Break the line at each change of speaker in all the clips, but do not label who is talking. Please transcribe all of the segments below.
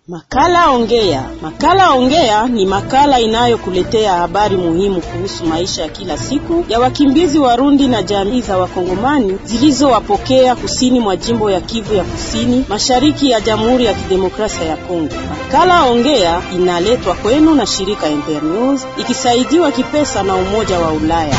Makala Ongea. Makala Ongea ni makala inayokuletea habari muhimu kuhusu maisha ya kila siku ya wakimbizi Warundi na jamii za Wakongomani zilizowapokea kusini mwa jimbo ya Kivu ya Kusini, mashariki ya Jamhuri ya Kidemokrasia ya Kongo. Makala Ongea inaletwa kwenu na shirika Internews ikisaidiwa kipesa na Umoja wa Ulaya.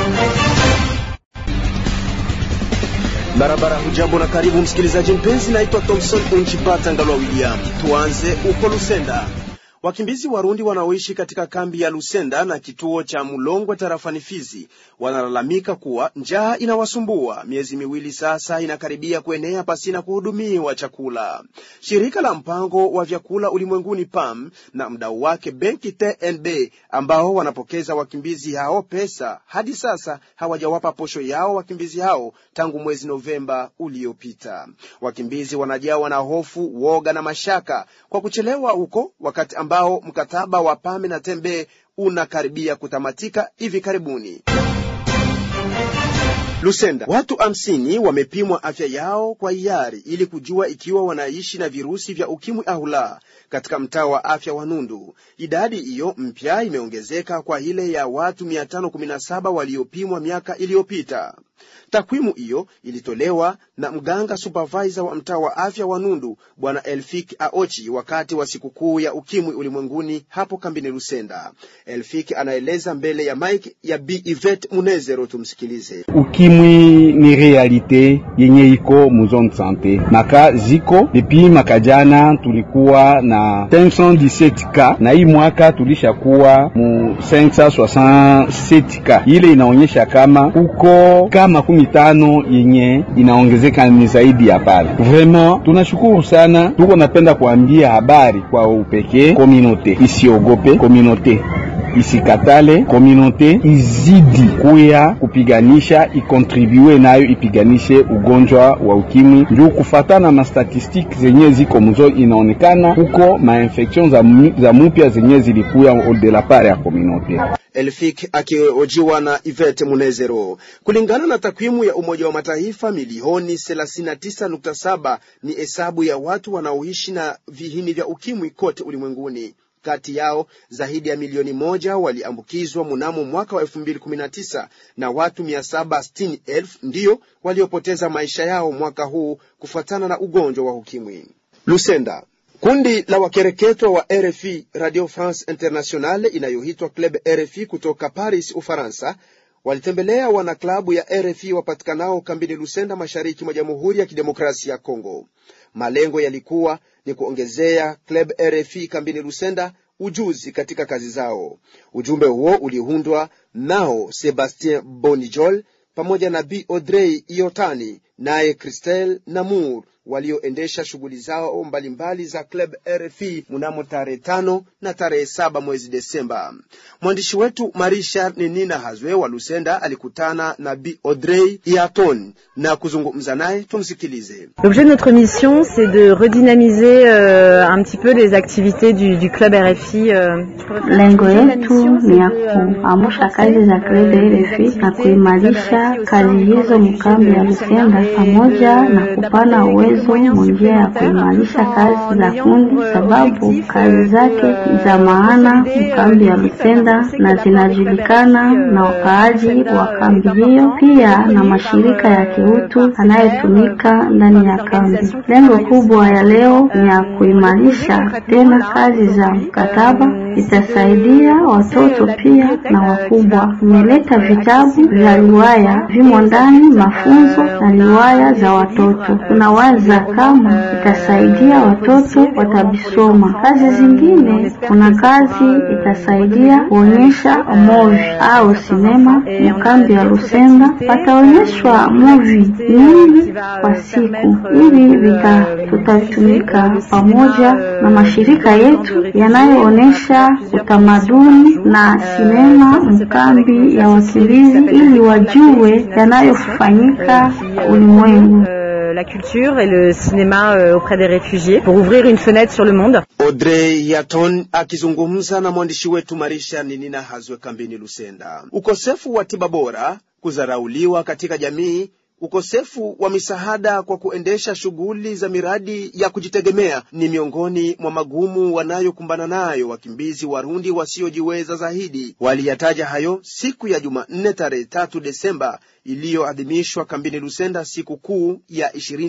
Barabara, hujambo na karibu msikilizaji mpenzi. Naitwa Thomson Unjibata Ngalwa William. Tuanze uko Lusenda. Wakimbizi Warundi wanaoishi katika kambi ya Lusenda na kituo cha Mulongwe tarafani Fizi wanalalamika kuwa njaa inawasumbua. Miezi miwili sasa inakaribia kuenea pasina kuhudumiwa chakula. Shirika la mpango wa vyakula ulimwenguni PAM na mdau wake benki TNB ambao wanapokeza wakimbizi hao pesa, hadi sasa hawajawapa posho yao wakimbizi hao tangu mwezi Novemba uliopita. Wakimbizi wanajawa na hofu, woga na mashaka kwa kuchelewa huko wakati ambao mkataba wa PAM na Tembe unakaribia kutamatika hivi karibuni. Lusenda, watu hamsini wamepimwa afya yao kwa hiari ili kujua ikiwa wanaishi na virusi vya ukimwi au la katika mtaa wa afya wa Nundu. Idadi hiyo mpya imeongezeka kwa ile ya watu 517 waliopimwa miaka iliyopita. Takwimu hiyo ilitolewa na mganga supervisor wa mtaa wa afya wa Nundu Bwana Elfik Aochi wakati wa sikukuu ya ukimwi ulimwenguni hapo kambini Lusenda. Elfik anaeleza mbele ya mike ya Bi Ivet Munezero, tumsikilize.
Ukimwi ni realite yenye iko mu zone sante, maka ziko depi maka jana tulikuwa na 517 ka na hii mwaka tulishakuwa mu 567 ka. Ile inaonyesha kama uko kama makumi tano yenye inaongezeka ni zaidi ya pale. Vraiment tunashukuru sana, tuko napenda kuambia habari kwa upekee, kominote isiogope, kominote isikatale, kominote izidi kuya kupiganisha, ikontribue nayo ipiganishe ugonjwa wa ukimwi. Njuu kufatana na statistiki zenye ziko mzo, inaonekana huko mainfection za, za mupya zenye zilikuya de la part ya kominote.
Elfik akiojiwa na Ivete Munezero. Kulingana na takwimu ya Umoja wa Mataifa, milioni 39.7 ni hesabu ya watu wanaoishi na vihini vya ukimwi kote ulimwenguni. Kati yao zaidi ya milioni moja waliambukizwa mnamo mwaka wa 2019 na watu 760,000 ndiyo waliopoteza maisha yao mwaka huu kufuatana na ugonjwa wa ukimwi. Lusenda, Kundi la wakereketwa wa RFI Radio France Internationale inayoitwa Club RFI kutoka Paris, Ufaransa, walitembelea wanaklabu ya RFI wapatikanao kambini Lusenda, mashariki mwa Jamhuri ya Kidemokrasia ya Kongo. Malengo yalikuwa ni kuongezea Club RFI kambini Lusenda ujuzi katika kazi zao. Ujumbe huo uliundwa nao Sebastien Bonijol pamoja na Bi Audrey Iotani naye Christel Namour walioendesha shughuli zao mbalimbali mbali za Club RFI mnamo tarehe tano na tarehe saba mwezi Desemba. Mwandishi wetu Marisha Ninina Hazwe wa Lusenda alikutana na Bi Audrey Iaton na kuzungumza naye, tumsikilize.
L'objet de notre mission c'est de redynamiser euh, un petit peu les activités du, du Club RFI. Euh,
lengo yetu ni ya kuamsha kazi za Club RFI na kuimarisha kazi hizo mkambi ya Lusenda pamoja na kupana uwezo njia ya kuimarisha kazi za kundi, sababu kazi zake za maana mkambi ya Lusenda na zinajulikana na wakaaji wa kambi hiyo, pia na mashirika ya kiutu anayetumika ndani ya kambi. Lengo kubwa ya leo ni ya kuimarisha tena kazi za mkataba, itasaidia watoto pia na wakubwa. Imeleta vitabu vya riwaya vimo ndani, mafunzo na riwaya za watoto. Tunawaza kama itasaidia watoto watavisoma. Kazi zingine, kuna kazi itasaidia kuonyesha movie au sinema. Mkambi ya Lusenda pataonyeshwa movie nyingi kwa siku. Hivi vita tutatumika pamoja na mashirika yetu yanayoonyesha utamaduni na sinema mkambi ya wakimbizi, ili wajue yanayofanyika ulimwengu.
la culture et le cinéma euh, auprès des réfugiés pour ouvrir une fenêtre sur le monde.
Audrey Yaton akizungumza na mwandishi wetu Marisha Ninina Hazwe kambini Lusenda. Ukosefu wa tiba bora, kudharauliwa katika jamii Ukosefu wa misaada kwa kuendesha shughuli za miradi ya kujitegemea ni miongoni mwa magumu wanayokumbana nayo wakimbizi Warundi wasiojiweza zaidi. Waliyataja hayo siku ya Jumanne tarehe tatu Desemba iliyoadhimishwa kambini Lusenda, siku kuu ya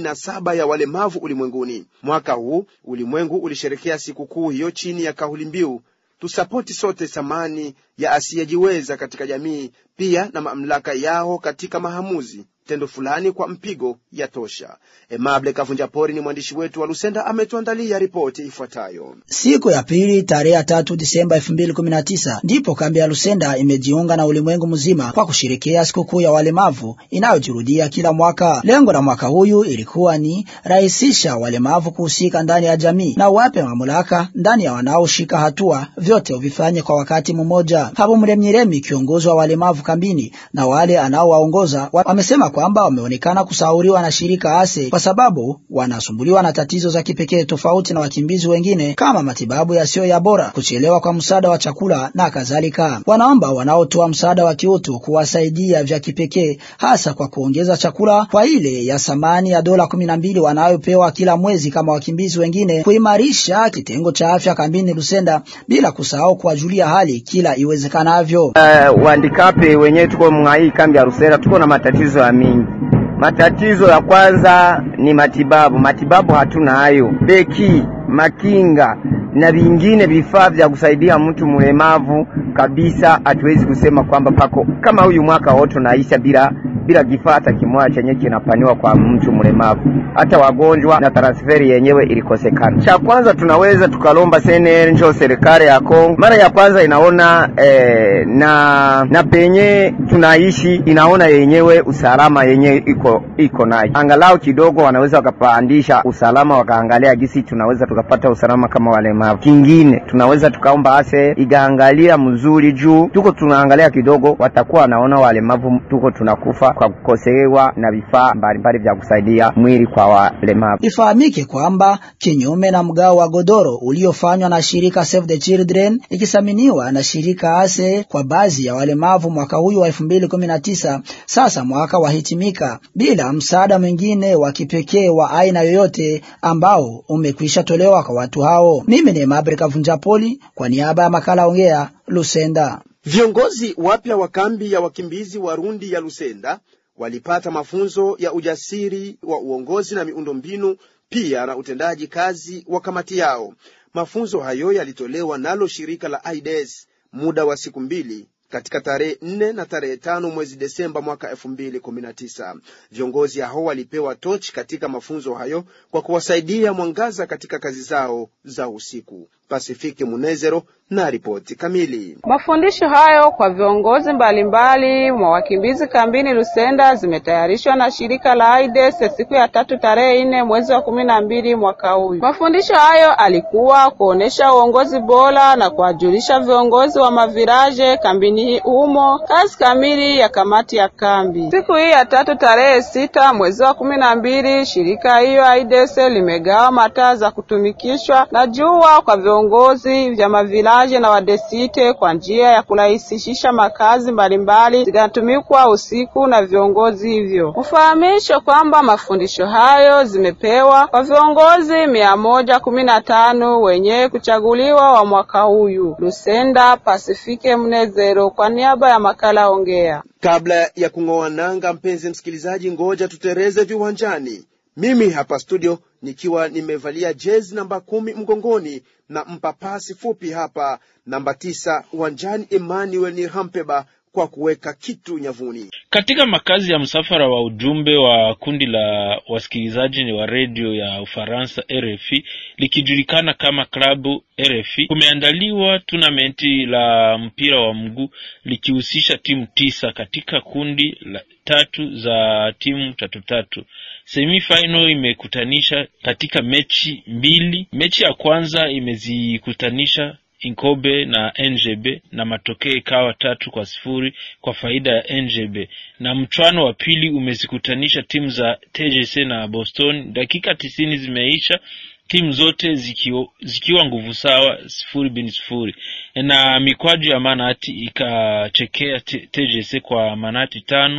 27 ya walemavu ulimwenguni. Mwaka huu ulimwengu ulisherekea siku kuu hiyo chini ya kauli mbiu tusapoti sote thamani ya asiyejiweza katika jamii, pia na mamlaka yao katika mahamuzi tendo fulani kwa mpigo ya tosha. Emable Kavunjapori ni mwandishi wetu wa Lusenda, ametuandalia ripoti ifuatayo.
Siku ya pili tarehe ya tatu Disemba 2019 ndipo kambi ya Lusenda imejiunga na ulimwengu mzima kwa kusherekea sikukuu ya walemavu inayojirudia kila mwaka. Lengo la mwaka huyu ilikuwa ni rahisisha walemavu kuhusika ndani ya jamii na wape mamlaka ndani ya wanaoshika hatua, vyote uvifanye kwa wakati mmoja. Hapo Mremnyiremi, kiongozi wa walemavu kambini, na wale anaowaongoza wamesema kwamba wameonekana kusauriwa na shirika ASE kwa sababu wanasumbuliwa na tatizo za kipekee tofauti na wakimbizi wengine kama matibabu yasiyo ya bora, kuchelewa kwa msaada wa chakula na kadhalika. Wanaomba wanaotoa msaada wa kiutu kuwasaidia vya kipekee, hasa kwa kuongeza chakula kwa ile ya thamani ya dola kumi na mbili wanayopewa kila mwezi kama wakimbizi wengine, kuimarisha kitengo cha afya kambini Lusenda, bila kusahau kuwajulia hali kila iwezekanavyo.
Uh, wandikape wenyewe tuko mwa kambi ya Lusenda tuko na matatizo ya mingi. Matatizo ya kwanza ni matibabu. Matibabu hatuna hayo, beki, makinga na vingine vifaa vya kusaidia mtu mlemavu kabisa. Hatuwezi kusema kwamba pako kama huyu mwaka wote unaisha bila bila kifaa hata kimoja chenye kinapaniwa kwa mtu mlemavu, hata wagonjwa na transferi yenyewe ilikosekana. Cha kwanza tunaweza tukalomba seneri njo serikali ya Kongo mara ya kwanza inaona eh, na na penye tunaishi inaona yenyewe usalama yenyewe iko iko nayo, angalau kidogo wanaweza wakapandisha usalama, wakaangalia gisi tunaweza tukapata usalama kama walemavu. Kingine tunaweza tukaomba ase igaangalia mzuri, juu tuko tunaangalia kidogo, watakuwa wanaona walemavu tuko tunakufa kwa kukosewa na vifaa mbalimbali vya kusaidia mwili kwa walemavu.
Ifahamike kwamba kinyume na mgao wa godoro uliofanywa na shirika Save the Children ikisaminiwa na shirika ASE kwa baadhi ya walemavu mwaka huyu wa 2019, sasa mwaka wahitimika bila msaada mwingine wa kipekee wa aina yoyote ambao umekwisha tolewa kwa watu hao. Mimi ni Mabre Kavunjapoli kwa niaba ya makala Ongea Lusenda.
Viongozi wapya wa kambi ya wakimbizi Warundi ya Lusenda walipata mafunzo ya ujasiri wa uongozi na miundombinu pia na utendaji kazi wa kamati yao. Mafunzo hayo yalitolewa nalo shirika la AIDS muda wa siku mbili katika tarehe nne na tarehe tano mwezi Desemba mwaka elfu mbili kumi na tisa. Viongozi hao walipewa tochi katika mafunzo hayo kwa kuwasaidia mwangaza katika kazi zao za usiku. Pasifiki Munezero na ripoti kamili.
Mafundisho hayo kwa viongozi mbalimbali mwa wakimbizi kambini Lusenda zimetayarishwa na shirika la AIDS siku ya tatu tarehe nne mwezi wa kumi na mbili mwaka huu. Mafundisho hayo alikuwa kuonesha uongozi bora na kuwajulisha viongozi wa maviraje kambini humo kazi kamili ya kamati ya kambi. Siku hii ya tatu tarehe sita mwezi wa kumi na mbili shirika hiyo AIDS limegawa mataa za kutumikishwa na jua kwa viongozi vya mavilaje na wadesite kwa njia ya kurahisisha makazi mbalimbali zinatumikwa usiku na viongozi hivyo. Mfahamisho kwamba mafundisho hayo zimepewa kwa viongozi mia moja kumi na tano wenye kuchaguliwa wa mwaka huyu. Lusenda Pasifike Mnezero kwa niaba ya makala Ongea.
Kabla ya kung'oa nanga, mpenzi msikilizaji, ngoja tutereze viwanjani. Mimi hapa studio nikiwa nimevalia jezi namba kumi mgongoni na mpapasi fupi hapa namba tisa uwanjani, Emmanuel Nirhampeba kwa kuweka kitu nyavuni.
Katika makazi ya msafara wa ujumbe wa kundi la wasikilizaji wa redio ya Ufaransa RFI likijulikana kama klabu RFI, kumeandaliwa tunamenti la mpira wa mguu likihusisha timu tisa katika kundi la tatu za timu tatu tatu. Semifinal imekutanisha katika mechi mbili. Mechi ya kwanza imezikutanisha Inkobe na NGB na matokeo ikawa tatu kwa sifuri kwa faida ya NGB, na mchwano wa pili umezikutanisha timu za TGC na Boston. Dakika tisini zimeisha timu zote zikiwa, zikiwa nguvu sawa sifuri bin sifuri, na mikwaju ya manati ikachekea TGC kwa manati tano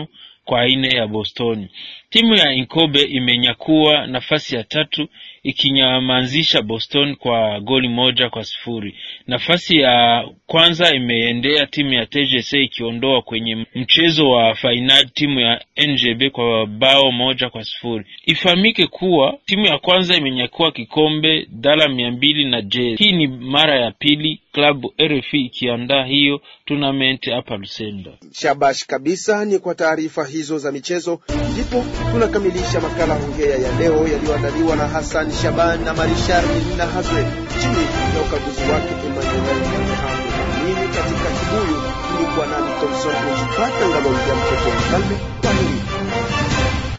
kwa ine ya Boston. Timu ya Inkobe imenyakua nafasi ya tatu ikinyamazisha Boston kwa goli moja kwa sifuri. Nafasi ya kwanza imeendea timu ya TGC ikiondoa kwenye mchezo wa fainali timu ya NJB kwa bao moja kwa sifuri. Ifahamike kuwa timu ya kwanza imenyakua kikombe dala mia mbili na je, hii ni mara ya pili klabu RFI ikiandaa hiyo tournament hapa Lusenda.
Shabash kabisa. Ni kwa taarifa hizo za michezo ndipo tunakamilisha makala hongea ya leo yaliyoandaliwa na Hassan Shaban na Marishar na Hazwe chini ya ukaguzi wake Emmanuel Mhambo. Mimi katika kibuyu nilikuwa nami Thomson Ujipata Ngalo ya mtoto wa mfalme. Kwaheri.